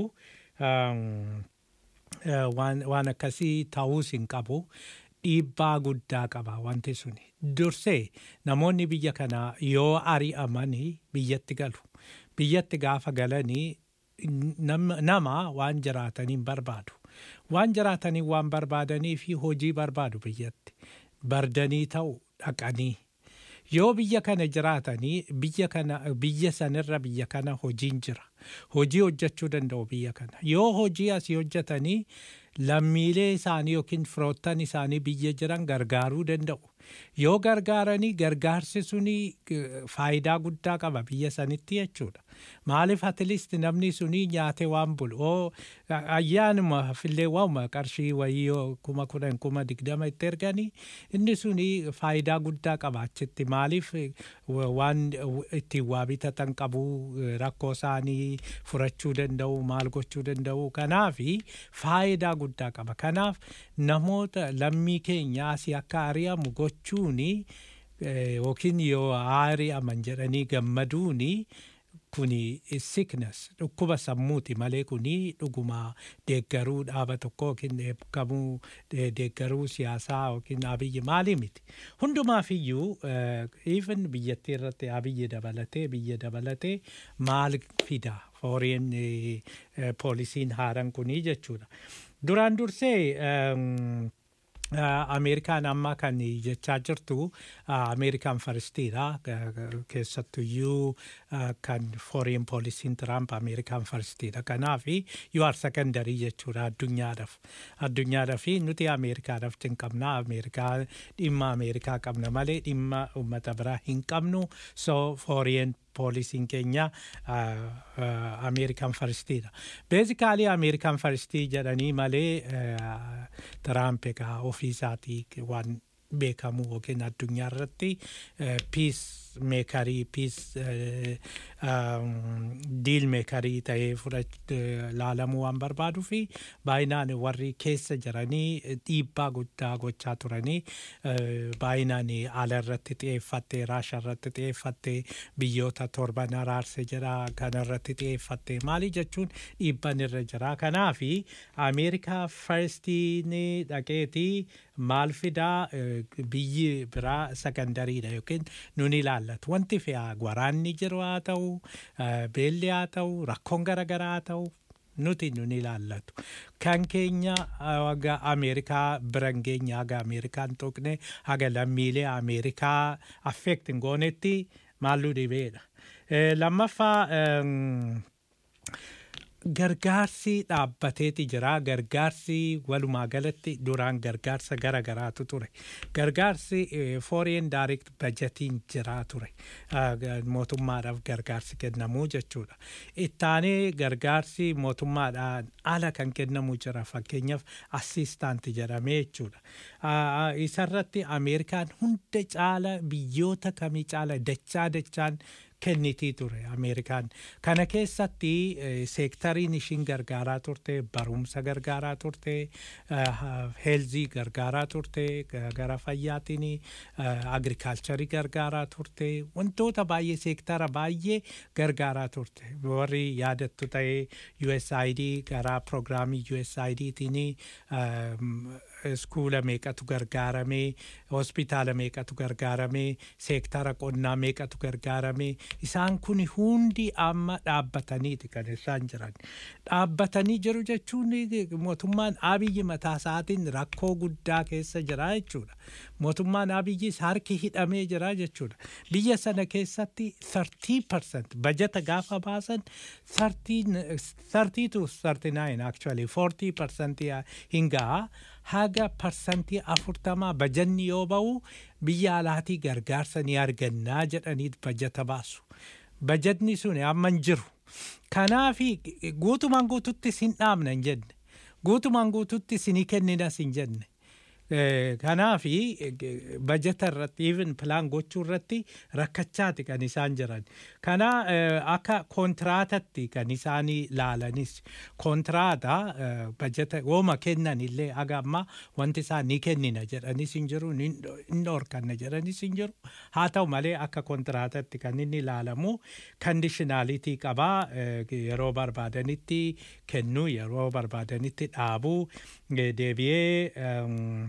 Waan akkasii ta'uus hin qabu. Dhiibbaa guddaa qaba wanti suni. Dursee namoonni biyya kanaa yoo ari'amanii biyyatti galu. Biyyatti gaafa galanii nama waan jiraataniin barbaadu. Waan jiraatanii waan barbaadanii fi hojii barbaadu biyyatti. Bardanii ta'u dhaqanii. yoo biyya kana jiraatanii biyya kana biyya sanirra biyya kana hojiin jira hojii hojjechuu danda'u biyya kana yoo hojii asii hojjetanii lammiilee isaanii yookiin firoottan isaanii biyya jiran gargaaruu danda'u yoo gargaaranii gargaarsi suni faayidaa guddaa qaba biyya sanitti jechuudha maaliif atiliist namni suni nyaate waan bulu oo ayyaanuma fillee waanuma qarshii wayii kuma kudhan kuma digdama itti erganii inni suni faayidaa guddaa qaba achitti maaliif waan ittiin waa bitatan qabu rakkoo isaanii furachuu danda'u maal gochuu danda'u kanaafi faayidaa guddaa qaba kanaaf namoota lammii keenya asii akka ari'amu gochuuni yookiin yoo ari'aman jedhanii gammaduuni kuni sickness dhukkuba sammuuti malee kuni dhuguma deeggaruu dhaaba tokko yookiin eebbikamuu deeggaruu siyaasaa yookiin abiyyi maalii miti hundumaaf iyyuu even biyyattii irratti abiyyi dabalatee biyya dabalatee maal fida fooriin poolisiin haaran kunii jechuudha duraan dursee Ameerikaan amma kan jechaa jirtu Ameerikaan faristiidha. Keessattuyyuu kan foreign poolisiin Tiraamp Ameerikaan faristiidha. Kanaaf you are secondary jechuudha addunyaadhaaf. Addunyaadhaaf nuti Ameerikaadhaaf hin qabna. Ameerikaa dhimma Ameerikaa qabna malee dhimma uummata biraa hin qabnu. So foreign poolisiin keenya Ameerikaan faristiidha. Beezikaalii Ameerikaan faristii jedhanii malee Tiraamp egaa ofii isaatii waan beekamu yookiin addunyaa irratti piis meekarii piis diil meekarii ta'ee fudhach laalamuu waan barbaaduu fi baay'inaan warri keessa jiranii dhiibbaa guddaa gochaa turanii baay'inaan ala irratti xiyyeeffattee raasha irratti xiyyeeffattee biyyoota torban araarse jira kana irratti xiyyeeffattee maali jechuun dhiibban irra jira kanaafi ameerikaa farstiin dhaqeetii maal fidaa biyyi biraa sakandariidha yookiin nun ilaallatu wanti fe'aa waraanni jiru haa ta'u beelli haa ta'u rakkoon garaagaraa haa ta'u nuti nun ilaallatu kan keenya haga ameerikaa biran keenya haga ameerikaan tuqne haga lammiilee ameerikaa affeekti hin goonetti maalluu dhibeedha lammaffaa gargaarsi dhaabbateeti jira gargaarsi walumaa galatti duraan gargaarsa gara garaatu ture gargaarsi foreign direct budgetiin jira ture mootummaadhaaf gargaarsi kennamuu jechuudha ittaanee gargaarsi mootummaadhaan ala kan kennamu jira fakkeenyaaf assistaanti jedhamee jechuudha isarratti ameerikaan hunda caala biyyoota kamii caala dachaa dachaan kennitii ture ameerikaan kana keessatti seektariin ishiin gargaaraa turte barumsa gargaaraa turte heelzii gargaaraa turte gara fayyaatiin agrikaalcharii gargaaraa turte wantoota baay'ee seektara baay'ee gargaaraa turte warri yaadattu ta'ee USAID gara piroogiraamii USAIDtiin iskuula meeqatu gargaaramee hospitaala meeqatu gargaaramee seektara qonnaa meeqatu gargaaramee isaan kun hundi amma dhaabbataniiti kan isaan jiran dhaabbatanii jiru jechuun mootummaan abiyyi mataa isaatiin rakkoo guddaa keessa jira jechuudha mootummaan abiyyis harki hidhamee jira jechuudha biyya sana keessatti 30% bajata gaafa baasan 30 to 39 actually 40% hin gahaa haga parsantii afurtamaa bajanni yoo ba'u biyya alaatii gargaarsa ni argannaa jedhaniit bajata baasu. Bajatni sun amma hin jiru. Kanaafi guutumaan guututti sin dhaabna hin jenne. Guutumaan guututti sinii kenninas hin jenne. Kanaafi bajata irratti even pilaan gochuu irratti rakkachaati kan isaan jiran. Kana akka kontiraatatti kan isaan laalanis kontiraata bajata wooma kennan illee haga amma wanti isaan ni kennina jedhanis hin jiru ni dhorkanna jedhanis hin jiru. Haa ta'u malee akka kontiraatatti kan inni ilaalamu kandishinaalitii qabaa yeroo barbaadanitti kennuu yeroo barbaadanitti dhaabuu deebi'ee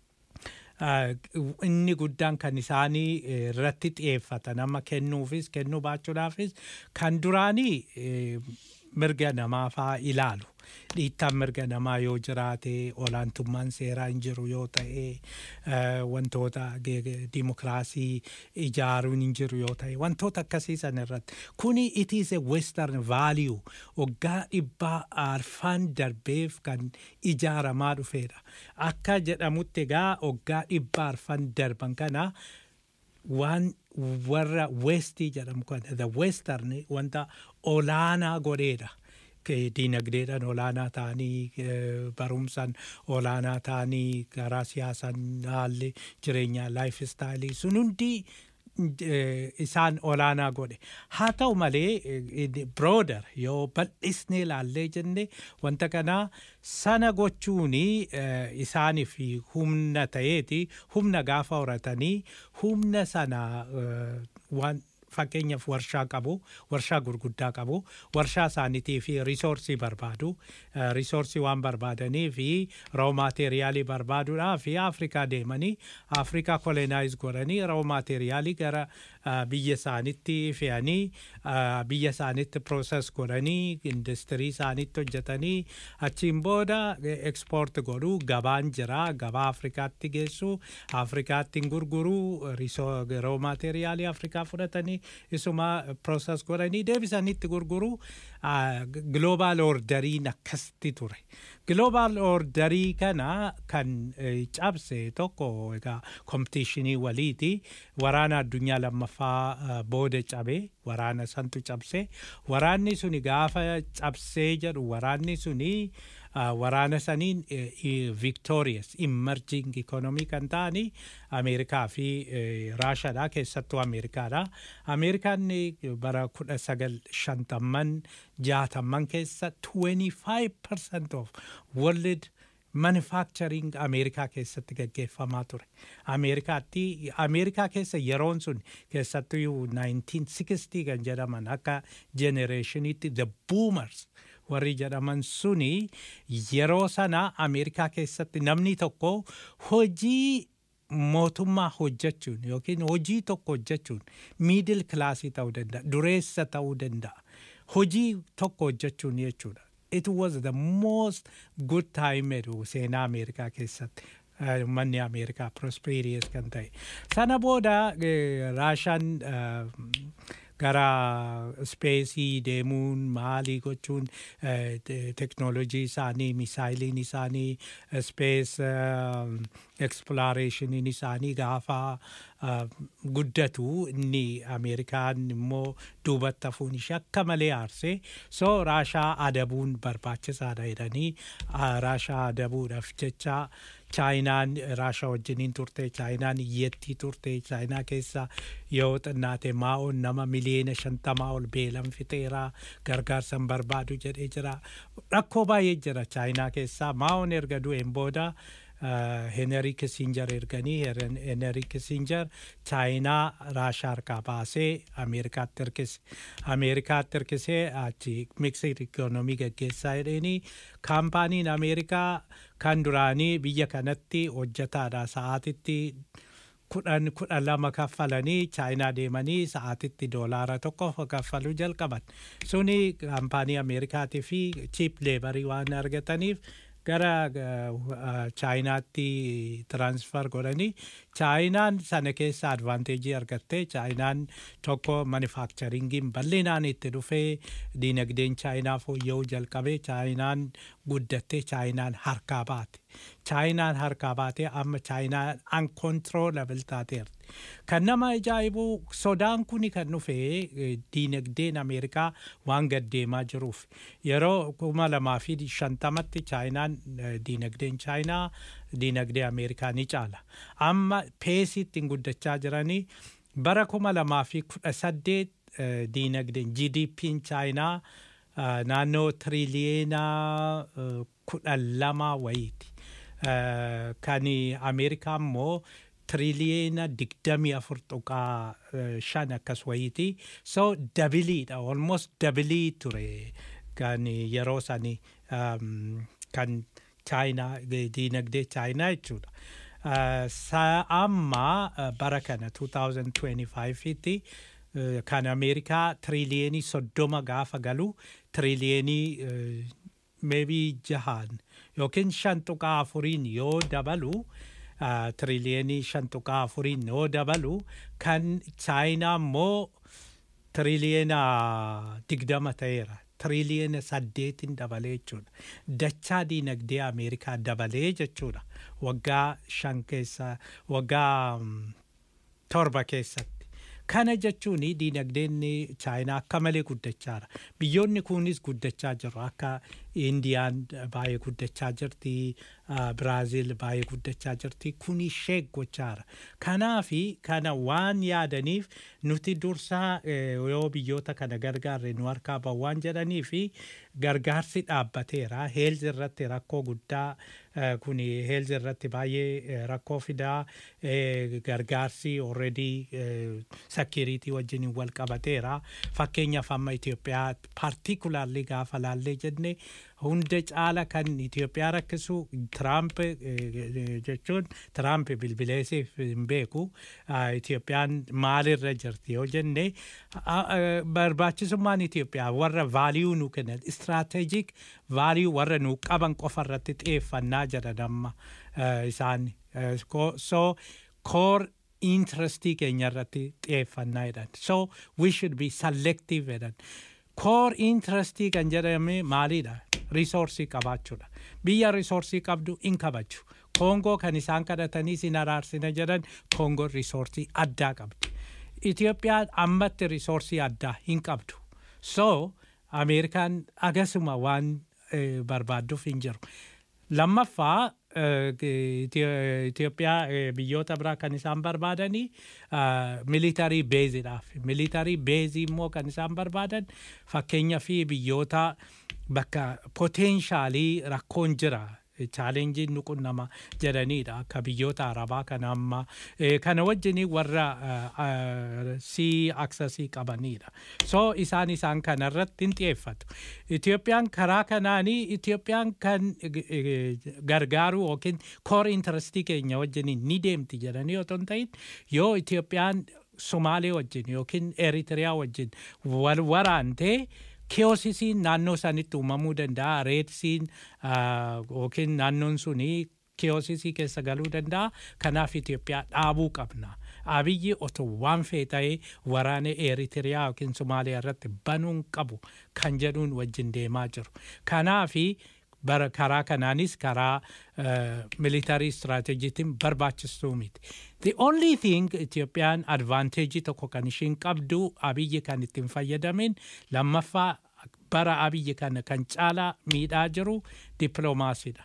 inni guddaan kan isaanii irratti xiyyeeffatan amma kennuufis kennuu baachuudhaafis kan duraanii mirga namaa faa ilaalu. Dhiittaan mirga namaa yoo jiraate olaantummaan seeraa hin jiru yoo ta'e wantoota dimokiraasii ijaaruun hin jiru yoo ta'e wantoota akkasii san irratti kuni it is a western value waggaa dhibbaa arfaan darbeef kan ijaaramaa dhufeedha akka jedhamutti egaa waggaa dhibbaa arfaan darban kana waan warra westii jedhamu kana the western wanta olaanaa godheedha. diinagdeedhaan olaanaa ta'anii barumsaan olaanaa ta'anii karaa siyaasaan haalli jireenyaa laayif istaayilii sun hundi isaan olaanaa godhe haa ta'u malee birooder yoo bal'isnee ilaallee jenne wanta kanaa sana gochuun isaaniif humna ta'eeti humna gaafa horatanii humna sana waan fakkeenyaaf warshaa qabu warshaa gurguddaa qabu warshaa isaaniitii fi risoorsii barbaadu risoorsii waan barbaadanii fi roo maateeriyaalii barbaaduudhaa fi afrikaa deemanii afrikaa kolonaayiz godhanii roo maateeriyaalii gara biyya isaanitti fe'anii biyya isaanitti pirooses godhanii industirii isaanitti hojjetanii achiin booda ekspoort godhuu gabaan jira gabaa afrikaatti geessu afrikaatti gurguruu roo maateeriyaalii afrikaa fudhatanii isuma pirooses godhanii deebisanitti gurguruu global orderiin akkasitti ture. Global orderii kana kan cabse tokko egaa kompitiishinii waliiti waraana addunyaa lammaffaa booda cabe waraana santu cabse waraanni suni gaafa cabsee jedhu waraanni suni uh, waraana saniin victorious emerging economy kan ta'ani ameerikaa fi raashaadha keessattuu ameerikaadha ameerikaan bara kudha sagal shantamman jaatamman keessa 25% of world manufacturing ameerikaa keessatti gaggeeffamaa ture ameerikaatti ameerikaa keessa yeroon sun keessattuu 1960 kan jedhaman akka generationitti the boomers warri jedhaman suni yeroo sana ameerikaa keessatti namni tokko hojii mootummaa hojjechuun yookiin hojii tokko hojjechuun miidil kilaasii ta'uu danda'a dureessa ta'uu danda'a hojii tokko hojjechuun jechuudha. It was the most good time jedhu seenaa Ameerikaa keessatti. Manni Ameerikaa prosperous kan ta'e. Sana booda Raashaan gara ispeesii deemuun maalii gochuun teknoolojii isaanii misaayiliin isaanii ispees ekspilaareeshiniin isaanii gaafa guddatu inni ameerikaan immoo duubatti hafuun ishee akka malee aarsee soo raashaa adabuun barbaachisaadha jedhanii raashaa adabuudhaaf jecha chaayinaan raashaa wajjiniin turte chaayinaan iyyattii turte chaayinaa keessa yoo xinnaate maa'oon nama miliyoona shantamaa ol beelan fixeera gargaarsan barbaadu jedhee jira rakkoo baay'ee jira chaayinaa keessaa maa'oon erga du'een booda Henry Kissinger erganii Henry Kissinger chaayinaa raashaa harkaa baasee Ameerikaatti hirkise. Ameerikaatti hirkisee achi miksir ikoonomii gaggeessaa jedheenii kaampaaniin Ameerikaa kan duraanii biyya kanatti hojjetaadha sa'aatitti kudhan kudhan lama kaffalanii chaayinaa deemanii sa'aatitti doolaara tokko kaffaluu jalqaban. Suni kaampaanii Ameerikaatii fi chiip leebarii waan argataniif gara chaayinaatti tiransfer godhanii chaayinaan sana keessa advaanteejii argattee chaayinaan tokko manufakcharingiin bal'inaan itti dhufee diinagdeen chaayinaa fooyya'uu jalqabee chaayinaan guddattee chaayinaan harkaa baate. chaayinaan harkaa baatee amma chaayinaan uncontrollable taateerti. Kan nama ajaa'ibu sodaan kuni kan dhufe diinagdeen Ameerikaa waan gaddeemaa jiruuf yeroo kuma lamaa fi shantamatti chaayinaan diinagdeen chaayinaa diinagdee Ameerikaa ni caala. Amma peesii ittiin guddachaa jiranii bara kuma lamaa fi kudha saddeet diinagdeen GDP'n chaayinaa naannoo tiriliyeena kudhan lama wayiiti. kan Ameerikaa immoo tiriliyeena digdamii afur tuqaa shan akkas wayiiti. So dabiliidha almost dabilii ture kan yeroo sani kan chaayinaa diinagdee chaayinaa jechuudha. Amma bara kana 2025tti kan Ameerikaa tiriliyenii soddoma gaafa galu tiriliyenii maybe jahaan yookiin shan tuqaa afuriin yoo dabalu tiriliyenii shan tuqaa afuriin yoo dabalu kan chaayinaa immoo tiriliyeena digdama ta'eera. Tiriliyeena saddeetin dabalee jechuudha. Dachaa diinagdee Ameerikaa dabalee jechuudha. Waggaa shan keessa waggaa torba keessatti. Kana jechuun diinagdeen chaayinaa akka malee guddachaa jira. Biyyoonni kunis guddachaa jiru. Akka Indiyaan baay'ee guddachaa jirti. Biraaziil baay'ee guddachaa jirti. Kun ishee gochaa jira. Kanaafi kana waan yaadaniif nuti dursaa yoo biyyoota kana gargaarre nu harkaa bahu waan jedhaniifi gargaarsi dhaabbateera. Heelzi irratti rakkoo guddaa kun heelzi irratti baay'ee rakkoo fidaa gargaarsi already sakiriitii wajjin wal qabateera. Fakkeenyaaf amma Itoophiyaa paartikulaarli gaafa laallee jenne hunda caala kan Itoophiyaa rakkisu Tiraamp jechuun Tiraamp bilbileesiif hin beeku. Itoophiyaan maalirra jirti yoo jenne barbaachisummaan Itoophiyaa warra vaaliyuu nu kennan istiraateejik vaaliyuu warra nu qaban qofa irratti xiyyeeffannaa jedhan amma isaan. So core interestii keenya irratti xiyyeeffannaa jedhan. So we should be selective jedhan. Core interestii kan jedhame maalidha? Risoorsii qabaachuudha. Biyya risoorsii qabdu in kabaju. Koongoo kan isaan kadhatanii sin araarsina jedhan Koongoon risoorsii addaa qabdi. Itoophiyaan ammatti risoorsii addaa hin qabdu. So Ameerikaan agasuma waan eh, barbaadduuf hin jiru. Lammaffaa eh, Itio- Itoophiyaa eh, biyyoota biraa kan isaan barbaadanii militarii beeziidhaaf. Militarii beezii immoo kan isaan barbaadan fakkeenya fi biyyoota bakka poteenshaalii rakkoon jira. chaalenjiin nuqunnama jedhaniidha akka biyyoota arabaa kana amma eh, kana wajjin warra sii aksasii qabaniidha so isaan isaan kana irratti hin xiyyeeffatu Itoophiyaan karaa kanaanii Itoophiyaan kan eh, gargaaru yookiin koor intarastii keenya wajjin ni deemti jedhanii otoo hin ta'in yoo Itoophiyaan Somaalee wajjin yookiin Eritiriyaa wajjin wal waraantee keeyosisiin naannoo sanitti uumamuu danda'a reedsiin yookiin naannoon suni keeyosisii keessa galuu danda'a kanaaf Itoophiyaa dhaabuu qabna. Abiyyi otoo waan fee ta'ee waraana Eritiriyaa yookiin Somaaliyaa irratti banuun qabu kan jedhuun wajjin deemaa jiru. Kanaafi bara karaa kanaanis karaa militarii istiraateejiitiin barbaachistuu miti. The only thing Itoophiyaan advaanteejii tokko kan ishiin qabdu abiyyi kan ittiin fayyadamin lammaffaa bara abiyyi kana kan caalaa miidhaa jiru dippiloomaasiidha.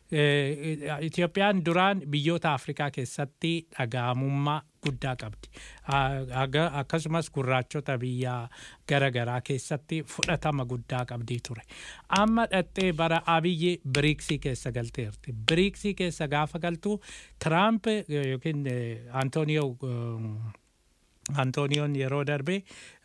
Itoophiyaan duraan biyyoota Afrikaa keessatti dhaga'amummaa guddaa qabdi. Akkasumas gurraachota biyya garaagaraa keessatti fudhatama guddaa qabdii ture. Amma dhattee bara abiyyi biriiksii keessa galteerti. Biriiksii keessa gaafa galtu Tiraamp yookiin Antooniyoo Antooniyoon yeroo darbe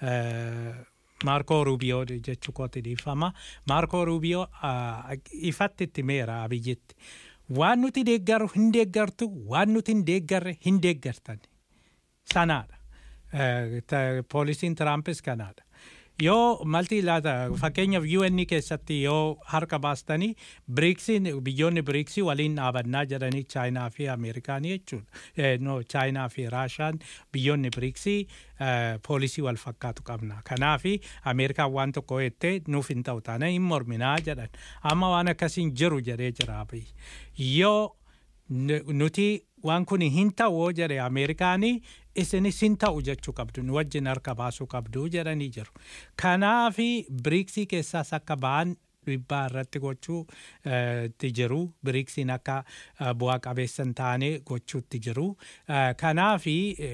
Maarkoo Ruubiyoo jechuu kooti dhiifama. Maarkoo Ruubiyoo ifatti itti meera abiyyitti. Waan nuti deeggaru hin deeggartu, waan nuti hin deeggarre hin deeggartan. Sanaadha. Poolisiin Tiraampis kanaadha. Yoo malti laata fakkeenyaaf UN keessatti yoo harka baastanii biriiksiin biyyoonni biriiksii waliin dhaabannaa jedhanii chaayinaa fi ameerikaanii jechuudha. No chaayinaa fi raashaan biyyoonni biriiksii poolisii wal fakkaatu qabna. Kanaafi ameerikaan waan tokko jettee nuuf hin ta'u taana hin morminaa jedhan. Amma waan akkasiin jiru jedhee jira abiyyi. Yoo nuti waan kun hin ta'u jedhe ameerikaanii isinis hin ta'u jechuu qabdu nu wajjin harka baasuu qabdu jedhanii jiru. Kanaafi biriiksii keessaas akka ba'an dhiibbaa irratti gochuu itti jiru. Biriiksiin akka bu'aa qabeessa hin taane gochuutti jiru. Kanaafi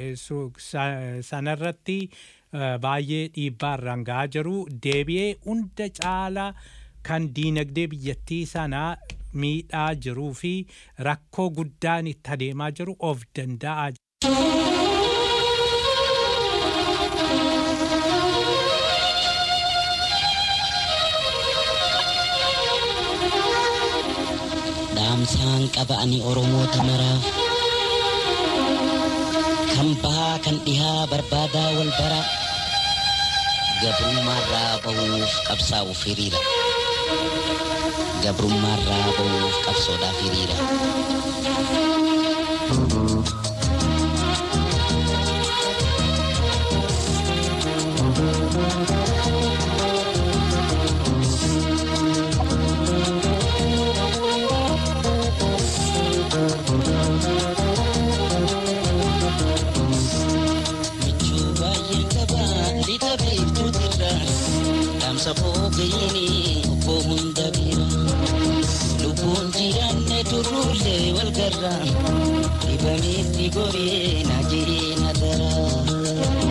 sanarratti baay'ee dhiibbaa irraan gahaa jiru. Deebi'ee hunda caala kan diinagdee biyyattii sanaa miidhaa jiruu fi rakkoo guddaan itti adeemaa jiru of danda'aa dhaamsaan qaba ani oromoota maraaf kan bahaa kan dhihaa barbaadaa wal bara gabrummaarraa bahuuf qabsaa'uuf hiriira gabrummaarraa bahuuf qabsoodhaaf hiriira. safoo gayini obbo hunda bira lubbuun jiraanne turruullee wal garra dhibameetti goree na jiree na dara.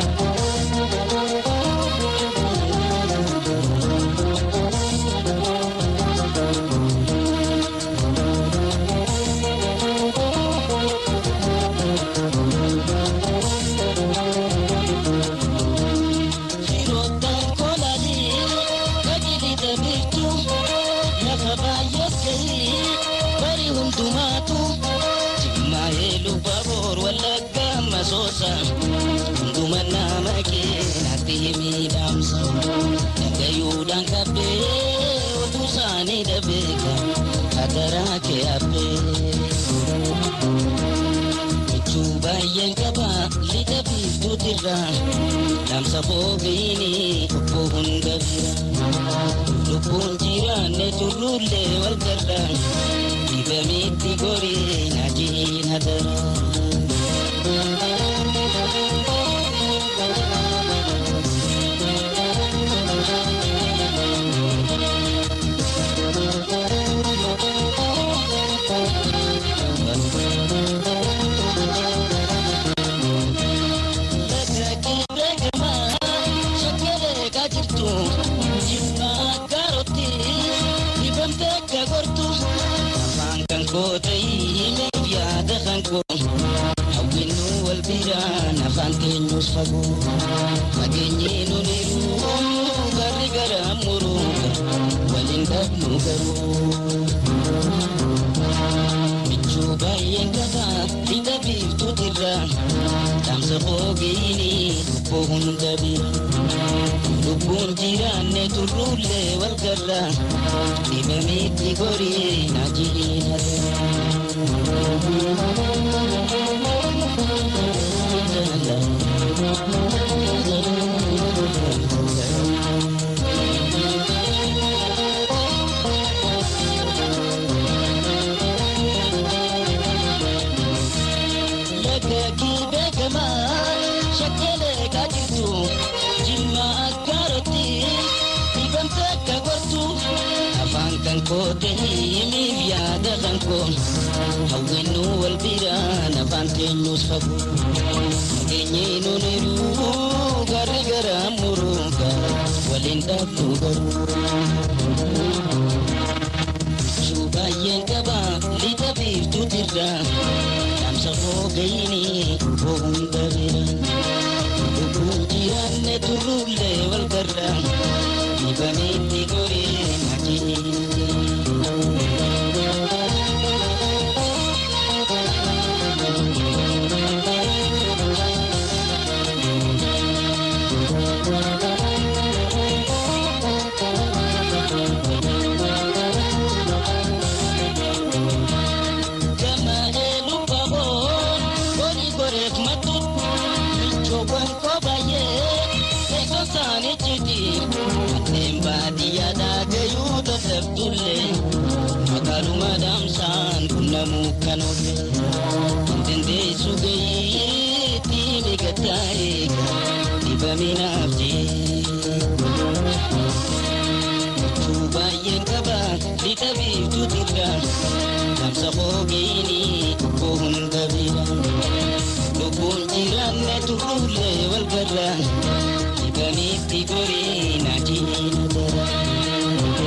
masoosa hunduma nama keenatti miidhamsa dhagayuudhaan qabbee otuu isaanii dhabeeka hadaraa kee habbee. Michuu baay'een qaba lixa biiftuutirra dhaamsa foofiini obbo hunda bira lubbuun jiraanne turruullee wal garra dibamitti gorii na jiin hadaraa. koo ta'ii yaada kan koo hawwinnu wal biraan afaan keenyus fagoo fageenyee nuniru garri gara muruu waliin dhabnu garuu michuu baay'een qaba hidha biiftuutirra dhaamsa foogeeyini lubbuu hunda bira lubbuun jiraanne turruullee wal garra dhibameetti gorii na Lagakii beekamaa shakkeelee kaajirtu jimma akkaarotti dhibamte akka gortu afaan kan koote himiif yaada kan koo hawwinnu wal biraan afaan teenyus fagoo nageenyee nuniru garri gara muruuga waliin dhabnu garuu Shuu baay'een qaba lixa biiftuutirra dhaamsa foogayini koo hunda bira lubbuun jiraanne turruullee wal garra dhibameetti goree Gama elu baboon horii goreef matut michoowwan koo baay'ee eegoo isaanii citi kanneen baadiyyaa dhaagayuu dadhabdullee magaaluma daamsaan qunnamuu kan oolle dandeessu gayii tiimi gaddaa eega dhibaminaaf jee. baay'een qaba lixa biiftuutirra dhaamsa foogeeyini koo hunda bira lubbuun jiraanne turruullee wal garra dhibaniitti gorii na jiina dara.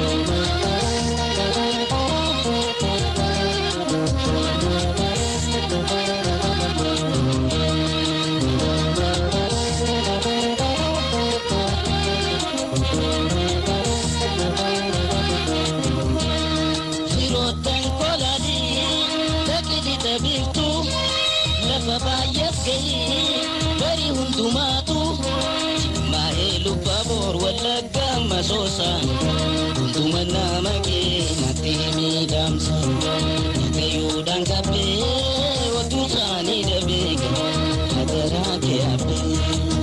Firoottan kolanii dhaqni dhabiiftu lafa baay'eef gahii barii hundumaatu jimmaa'ee lubba boor wallagga masoosa hunduma nama keenyatti miidhamsa nagayuudhaan qabbee watuu isaanii dhabeeka hadaraa kee habbee.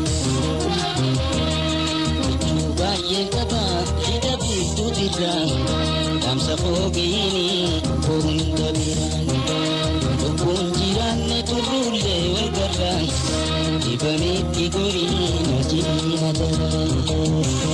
baay'ee qaba hidha biiftuutirra dhaamsa foogeeyini koo hunda biraan lubbuun jiraanne turruullee wal garra dhibameetti gorii na jiina dara.